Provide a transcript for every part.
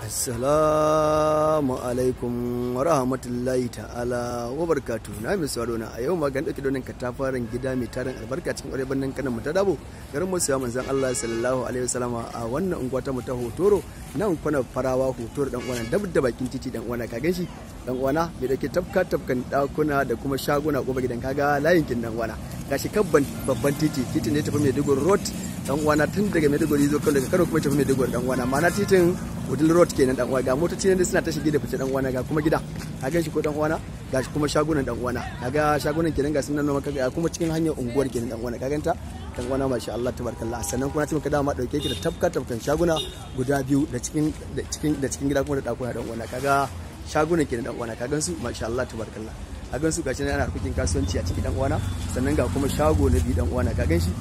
Assalamu alaikum wa rahmatullahi ta'ala wa barkatu na mai sauraro na a yau ma gan dauke donin katafaren gida mai tarin albarka cikin ƙwarai bannan kanan mu ta dabo garin mu siya manzon Allah sallallahu alaihi wasallama a wannan unguwa ta mu ta hotoro nan kwana farawa hotoro dan uwana dab da bakin titi dan uwana ka ganshi dan uwana mai dauke tafka tafkan dakuna da kuma shaguna gobe gidan kaga layin kin dan uwana gashi kabban babban titi titin ne tafi Maiduguri road dan uwana tun daga Maiduguri zo kan daga Kano kuma tafi Maiduguri dan uwana ma'ana titin Udil Road kenan dan uwa ga motoci ne suna ta shige da fice dan uwana ga kuma gida ka gan shi ko dan uwana ga kuma shagunan dan uwana kaga shagunan kenan ga sun nan maka ga kuma cikin hanyar unguwar kenan dan uwana ka ganta dan uwana masha Allah tabarakallah sannan kuma ce maka dama dauke ki da tafka tafkan shaguna guda biyu da cikin da cikin da cikin gida kuma da dakuna dan uwana kaga shagunan kenan dan uwana ka gan su masha Allah tabarakallah ka gan su gashi ana harkokin kasuwanci a cikin dan uwana sannan ga kuma shago na biyu dan uwana ka gan shi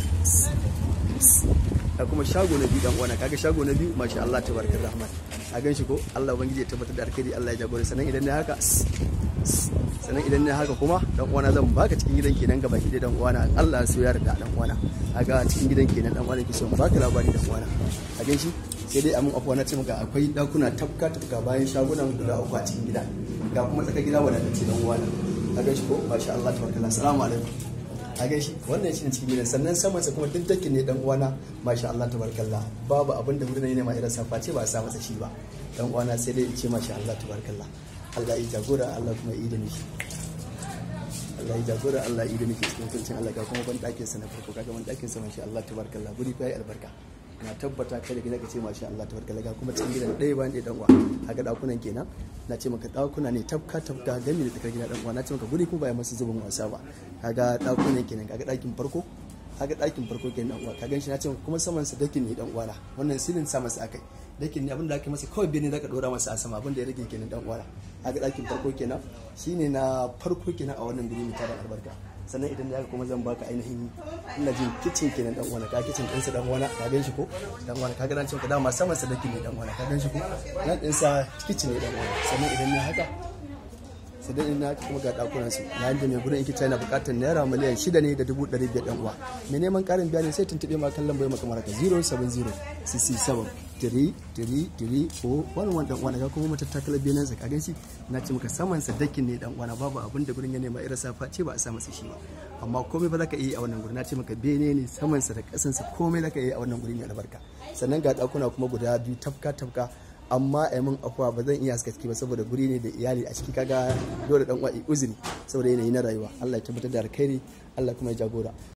da kuma shago na biyu dan uwana kaga shago na biyu masha Allah tabarakar rahman a gan shi ko Allah ubangiji ya tabbatar da alkhairi Allah ya jagora sannan idan ne haka sannan idan ne haka kuma dan uwana zan baka cikin gidan kenan gaba ki dan uwana Allah so ya yarda dan uwana kaga cikin gidan kenan dan uwana ki so baka labari dan uwana a gan shi sai dai amin afuwa na ce maka akwai dakuna tafka tafka bayan shagunan guda uku a cikin gida ga kuma tsaka gida wadatacce dan uwana a gan shi ko masha Allah tabarakallah assalamu alaikum a gaishe wannan shi ne cikin gidan sannan saman sa kuma duk dakin ne dan uwana masha Allah tabarakallah babu abin da wurin ne ma irin safa ce ba a sa masa shi ba dan uwana sai dai in ce masha Allah tabarakallah Allah ya jagora Allah kuma ya yi da nishi Allah ya jagora Allah ya yi da nishi cikin kuncin Allah ga kuma ban dakin sa na farko kaga ban dakin sa masha Allah tabarakallah guri fa yi albarka na tabbata kai da gida ka ce masha Allah tabarakallah ga kuma cikin gidan ɗaya bayan ɗaya dan uwa haka dakunan kenan na ce maka dakuna ne tafka tafka gami da tsakar gida dan uwa na ce maka guri ko ba ya masu zubin wasa ba kaga dakunan kenan kaga dakin farko kaga dakin farko kenan dan uwa ka ganshi na ce kuma saman sa dakin ne dan uwana wannan silin sa masa akai dakin ne abinda aka masa kawai bene zaka dora masa a sama abinda ya rage kenan dan uwana kaga dakin farko kenan shine na farko kenan a wannan guri mai tarin albarka sannan idan da kuma zan baka ainihin ina jin kitchen kenan dan uwana ka kitchen din sa dan uwana ka gan shi ko dan uwana ka ga nan cewa dama saman sa dake ne dan uwana ka gan shi ko nan din sa kitchen ne dan uwana sannan idan ne haka sai dai ina kuma ga dakunan su yayin da mai gurin kitchen yana bukatar naira miliyan 6 ne da dubu 500 dan uwa mai neman karin bayani sai tuntube ma kan lambar maka maraka 070 67 tiri tiri tiri ko wani wani dan uwana ga kuma matattakalar benin sa kagan shi na ce maka saman sa dakin ne dan uwana babu abin da gurin ya nema irin safa ce ba a sa masa shi ba amma komai ba za ka iya a wannan gurin na ce maka bene ne saman sa da kasan sa komai za ka iya a wannan gurin mai albarka sannan ga dakuna kuma guda biyu tafka tafka amma a min afuwa ba zan iya haska ciki ba saboda guri ne da iyali a ciki kaga dole dan uwa uzuri saboda yanayi na rayuwa Allah ya tabbatar da alkhairi Allah kuma ya jagora